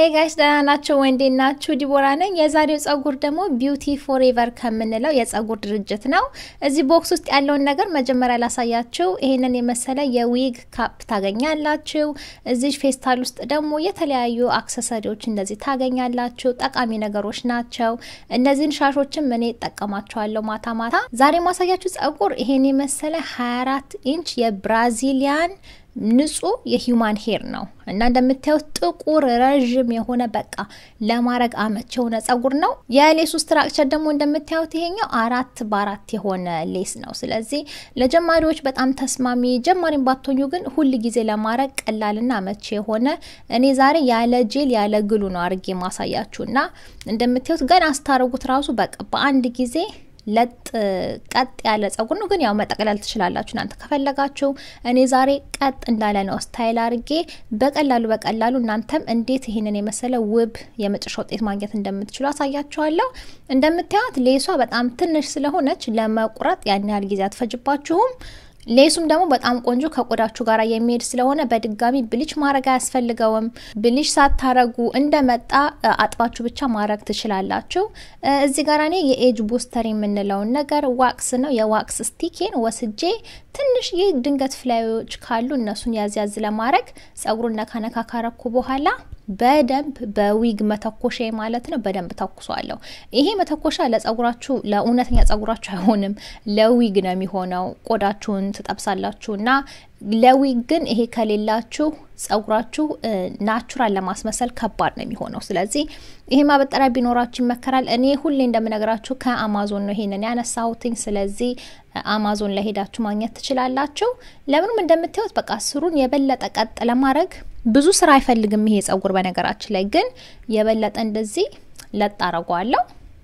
ሄይ ጋይስ ደህና ናቸው ወይ? እንዴት ናችሁ? ዲቦራ ነኝ። የዛሬው ጸጉር ደግሞ ቢዩቲ ፎሬቨር ከምንለው የጸጉር ድርጅት ነው። እዚህ ቦክስ ውስጥ ያለውን ነገር መጀመሪያ ላሳያችሁ። ይሄንን የመሰለ የዊግ ካፕ ታገኛላችሁ። እዚህ ፌስታል ውስጥ ደግሞ የተለያዩ አክሰሰሪዎች እንደዚህ ታገኛላችሁ። ጠቃሚ ነገሮች ናቸው። እነዚህን ሻሾችም እኔ እጠቀማቸዋለሁ ማታ ማታ። ዛሬ ማሳያችሁ ጸጉር ይሄን የመሰለ 24 ኢንች የብራዚሊያን ንጹህ የሂውማን ሄር ነው እና እንደምታዩት ጥቁር ረዥም የሆነ በቃ ለማድረግ አመች የሆነ ጸጉር ነው። የሌሱ ስትራክቸር ደግሞ እንደምታዩት ይሄኛው አራት በአራት የሆነ ሌስ ነው። ስለዚህ ለጀማሪዎች በጣም ተስማሚ፣ ጀማሪም ባትሆኙ ግን ሁል ጊዜ ለማድረግ ቀላልና አመች የሆነ እኔ ዛሬ ያለ ጄል ያለ ግሉ ነው አድርጌ ማሳያችሁ እና እንደምታዩት ገና አስታረጉት ራሱ በቃ በአንድ ጊዜ ለጥ ቀጥ ያለ ጸጉር ነው። ግን ያው መጠቅለል ትችላላችሁ እናንተ ከፈለጋችሁ። እኔ ዛሬ ቀጥ እንዳለ ነው ስታይል አድርጌ በቀላሉ በቀላሉ እናንተም እንዴት ይህንን የመሰለ ውብ የመጨረሻ ውጤት ማግኘት እንደምትችሉ አሳያችኋለሁ። እንደምታዩት ሌሷ በጣም ትንሽ ስለሆነች ለመቁረጥ ያን ያህል ጊዜ አትፈጅባችሁም። ሌሱም ደግሞ በጣም ቆንጆ ከቆዳችሁ ጋር የሚሄድ ስለሆነ በድጋሚ ብሊች ማድረግ አያስፈልገውም። ብሊች ሳታረጉ እንደመጣ አጥባችሁ ብቻ ማድረግ ትችላላችሁ። እዚህ ጋር እኔ የኤጅ ቡስተር የምንለውን ነገር ዋክስ ነው። የዋክስ ስቲኬን ወስጄ ትንሽ ይህ ድንገት ፍላዮች ካሉ እነሱን ያዝ ያዝ ለማድረግ ጸጉሩን ነካ ነካ ካረኩ በኋላ በደንብ በዊግ መተኮሻ ማለት ነው። በደንብ ተኩሷለሁ። ይሄ መተኮሻ ለጸጉራችሁ ለእውነተኛ ጸጉራችሁ አይሆንም፣ ለዊግ ነው የሚሆነው። ቆዳችሁን ትጠብሳላችሁ እና ለዊግ ግን ይሄ ከሌላችሁ ጸጉራችሁ ናቹራል ለማስመሰል ከባድ ነው የሚሆነው። ስለዚህ ይሄ ማበጠሪያ ቢኖራችሁ ይመከራል። እኔ ሁሌ እንደምነግራችሁ ከአማዞን ነው ይሄንን ያነሳሁትኝ። ስለዚህ አማዞን ላይ ሄዳችሁ ማግኘት ትችላላችሁ። ለምንም እንደምታዩት በቃ ስሩን የበለጠ ቀጥ ለማድረግ ብዙ ስራ አይፈልግም ይሄ ጸጉር። በነገራችን ላይ ግን የበለጠ እንደዚህ ለጥ አረጓለሁ።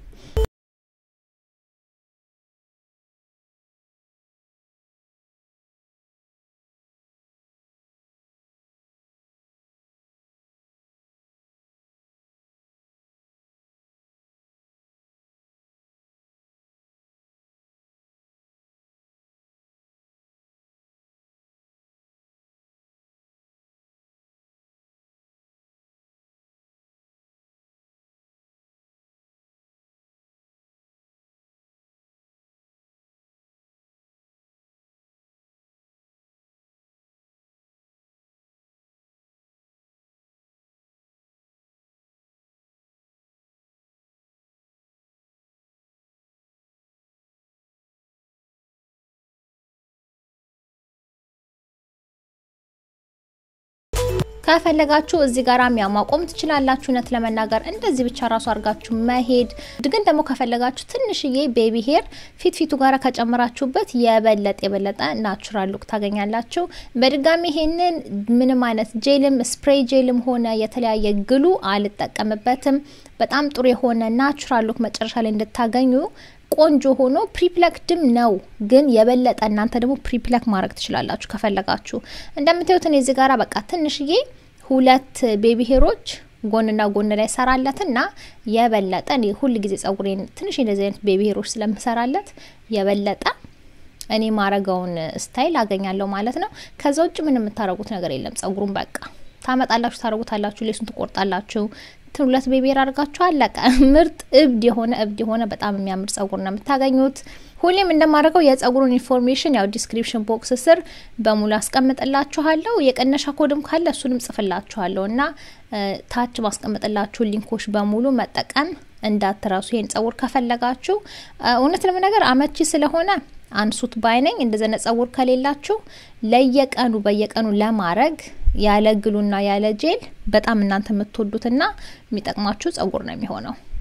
ከፈለጋችሁ እዚህ ጋር ያው ማቆም ትችላላችሁ። እውነት ለመናገር እንደዚህ ብቻ ራሱ አድርጋችሁ መሄድ ግን ደግሞ ከፈለጋችሁ ትንሽዬ ቤቢ ሄር ፊት ፊቱ ጋር ከጨመራችሁበት የበለጠ የበለጠ ናቹራል ሉክ ታገኛላችሁ። በድጋሚ ይሄንን ምንም አይነት ጄልም ስፕሬይ ጄልም ሆነ የተለያየ ግሉ አልጠቀምበትም። በጣም ጥሩ የሆነ ናቹራል ሉክ መጨረሻ ላይ እንድታገኙ ቆንጆ ሆኖ ፕሪፕለክድም ነው። ግን የበለጠ እናንተ ደግሞ ፕሪፕለክ ማድረግ ትችላላችሁ ከፈለጋችሁ። እንደምታዩት እኔ እዚህ ጋራ በቃ ትንሽዬ ሁለት ቤቢ ሄሮች ጎንና ጎን ላይ ሰራለትና የበለጠ እኔ ሁል ጊዜ ጸጉሬን ትንሽ እንደዚህ አይነት ቤቢ ሄሮች ስለምሰራለት የበለጠ እኔ ማረገውን ስታይል አገኛለሁ ማለት ነው። ከዛ ውጭ ምን የምታረጉት ነገር የለም። ጸጉሩን በቃ ታመጣላችሁ፣ ታረጉታላችሁ፣ ሌሱን ትቆርጣላችሁ ሁለት ቤቤር አድርጋችሁ አለቀ። ምርጥ እብድ የሆነ እብድ የሆነ በጣም የሚያምር ጸጉር ነው የምታገኙት። ሁሌም እንደማደርገው የጸጉሩን ኢንፎርሜሽን ያው ዲስክሪፕሽን ቦክስ ስር በሙሉ አስቀምጥላችኋለሁ። የቀነሻ ኮድም ካለ እሱንም ጽፍላችኋለሁ እና ታች ማስቀምጥላችሁ ሊንኮች በሙሉ መጠቀም እንዳትረሱ። ይህን ጸጉር ከፈለጋችሁ እውነት ለመናገር አመቺ ስለሆነ አንሱት ባይነኝ። እንደዘነ ጸጉር ከሌላችሁ ለየቀኑ በየቀኑ ለማድረግ ያለ ግሉና ያለ ጄል በጣም እናንተ የምትወዱትና የሚጠቅማችሁ ጸጉር ነው የሚሆነው።